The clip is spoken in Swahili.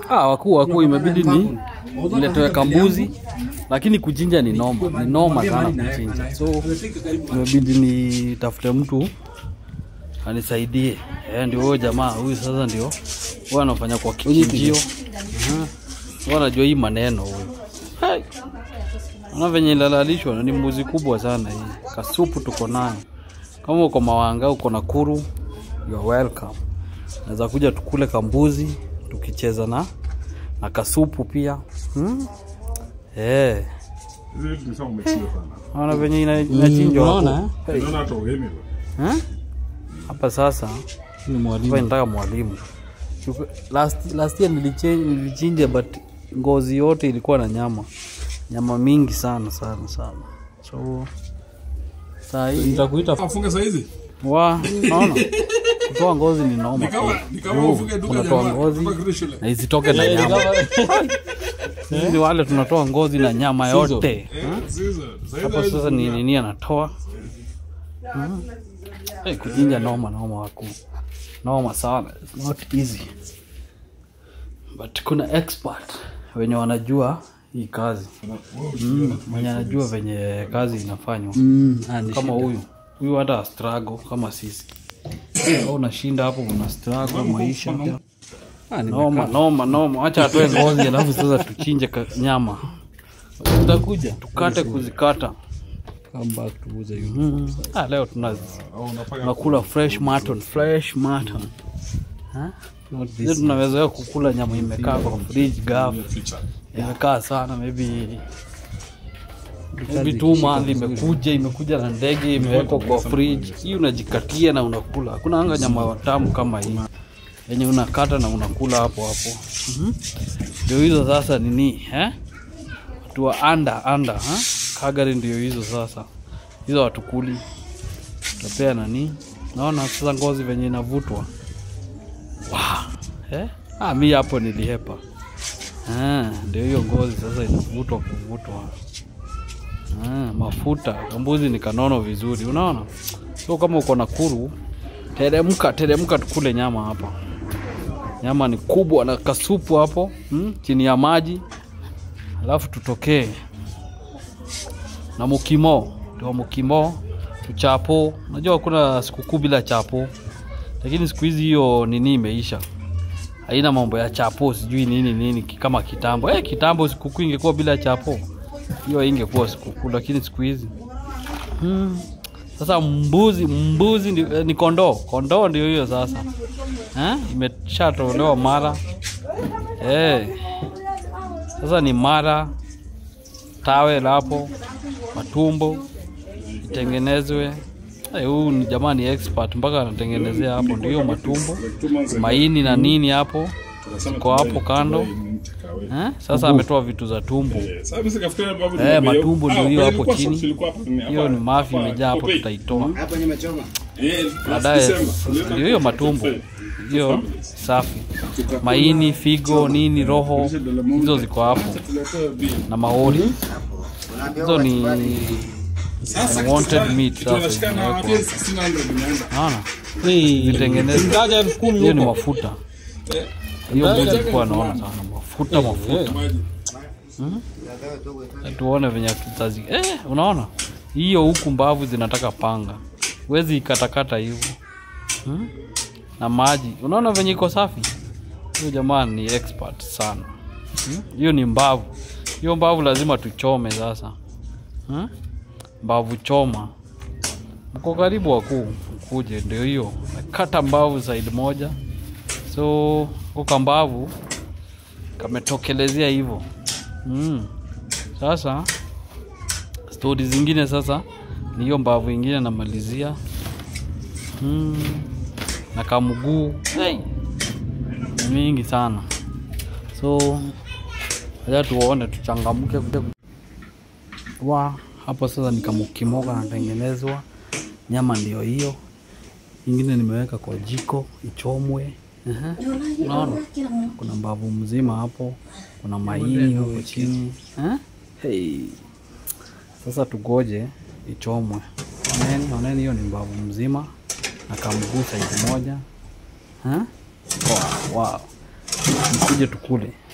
Ah, wakuu wakuu, imebidi ni niletewe kambuzi, lakini kuchinja ni noma, ni noma sana kuchinja, so imebidi nitafute mtu anisaidie. Eh, ndio huyo jamaa huyu sasa ndio huyo anafanya kwa kichinjio. Mhm. Huyo anajua hii maneno huyu. Hai. Ona venye ilalalishwa ni mbuzi kubwa sana hii. Kasupu tuko nayo. Kama uko Mawanga, uko Nakuru, you are welcome. Naweza kuja tukule kambuzi tukicheza na na kasupu pia. Hmm? Eh. Hizi vitu ni sawa umechiwa sana. Ona venye ina- inachinjwa hapo. unaona, Hey. Unaona hata uhemi ba. Eh? Hapa sasa Ni hapa mwalimu. inataka mwalimu. Chuku- Last, last year niliche- nilichinja but ngozi yote ilikuwa na nyama, nyama mingi sana sana sana. So saa hii Nitakuita Afunge saa hizi? wa naona kutoa ngozi ni noma. Ni kama ni kama Juu, ufunge duka unatoa jamaa. ngozi Hapa kirudi shule. na isitoke na nyama. Sisi ni wale tunatoa ngozi na nyama yote. Eh, sasa. Sasa Hapo hizi sasa ni nini anatoa? Mhm. Eh, kuchinja noma noma waku. Noma sana. It's not easy. But kuna expert wenye wanajua hii kazi. Mm, mwenye anajua venye kazi inafanywa. Mm, ah, ni Kama shida. huyu. Huyu hata struggle kama sisi. Au unashinda hapo una struggle maisha. Ah, ni Noma noma noma. Acha atoe ngozi alafu sasa tuchinje ka- nyama. Utakuja. Tukate kuzikata. Come back to uza you. Mm. Ah, leo tuna au unafanya tunakula fresh mutton, fresh mutton. Ha? Not Sisi this. tunawezoea kukula nyama imekaa kwa fridge gaf, feature. imekaa sana maybe maybe two month imekuja imekuja na ndege imewekwa kwa fridge. Hii unajikatia na unakula. Hakuna anga nyama tamu kama hii yenye unakata na unakula hapo hapo. Mhm. Ndio hizo sasa nini eh? Watu wa anda anda ha? Kagari ndio hizo sasa, hizo watukuli tapea nani, naona sasa ngozi venye inavutwa wow. eh? Ah, mi hapo nilihepa ah, ndio hiyo ngozi sasa inavutwa kuvutwa ah, mafuta kambuzi ni kanono vizuri, unaona. So kama uko Nakuru, teremka teremka, tukule nyama hapa. Nyama ni kubwa na kasupu hapo hmm? chini ya maji, alafu tutokee na mukimo ndio mukimo tuchapo. Unajua kuna sikukuu bila chapo, lakini siku hizi hiyo nini imeisha, haina mambo ya chapo sijui nini nini ki- kama kitambo. Eh, kitambo sikukuu ingekuwa bila chapo, hiyo ingekuwa sikukuu, lakini siku hizi hmm. Sasa mbuzi mbuzi ndi, eh, ni kondoo kondoo ndio hiyo sasa eh? Imeshatolewa mara eh. Sasa ni mara tawe lapo matumbo itengenezwe. Eh, Huyu ni jamaa ni expert mpaka anatengenezea hapo, ndio hiyo matumbo, maini na nini hapo ziko hapo kando eh? Sasa ametoa vitu za tumbo, Sasa mimi sikafikiria babu ni Eh, mambo hiyo. matumbo ndio Ah, hiyo kwa hapo ilikuwa chini. socks ilikuwa hapa ni hiyo hapa. ni mafi Hapa, imejaa hapo, Popeye. tutaitoa Hapo nimechoma. Eh, last baadaye. December. Ndio hiyo matumbo hiyo safi, maini, figo, nini, roho, hizo ziko hapo Tuletewe bill. na maori, hizo ni Sasa wanted meat sasa tunashikana na zimewekwa. watu 1600 imeanza. naona Hey, zitengenezwe ngaja elfu kumi hiyo ni huko. mafuta hiyo mbuzi ilikuwa naona sana mafuta mafuta Maji. tuone venye tutazi eh, unaona hiyo huku mbavu zinataka panga wezi ikatakata hivyo hmm? na maji unaona venye iko safi huyo jamaa ni expert sana Hmm? hiyo ni mbavu hiyo mbavu lazima tuchome sasa hmm? mbavu choma mko karibu wakuu mkuje ndio hiyo kata mbavu side moja so kuka mbavu kametokelezea hivyo mm. Sasa stori zingine sasa ni hiyo mbavu ingine namalizia mm. na kamguu hey. ni mingi sana so acha tuone tuchangamke kuja wa hapo sasa nikamukimoga natengenezwa nyama ndio hiyo ingine nimeweka kwa jiko ichomwe Aha. unaona kuna mbavu mzima hapo kuna maini huko chini eh? hey. sasa tugoje ichomwe oneni oneni hiyo ni mbavu mzima na kamguu saidi moja eh? wow, wow. mkuje tukule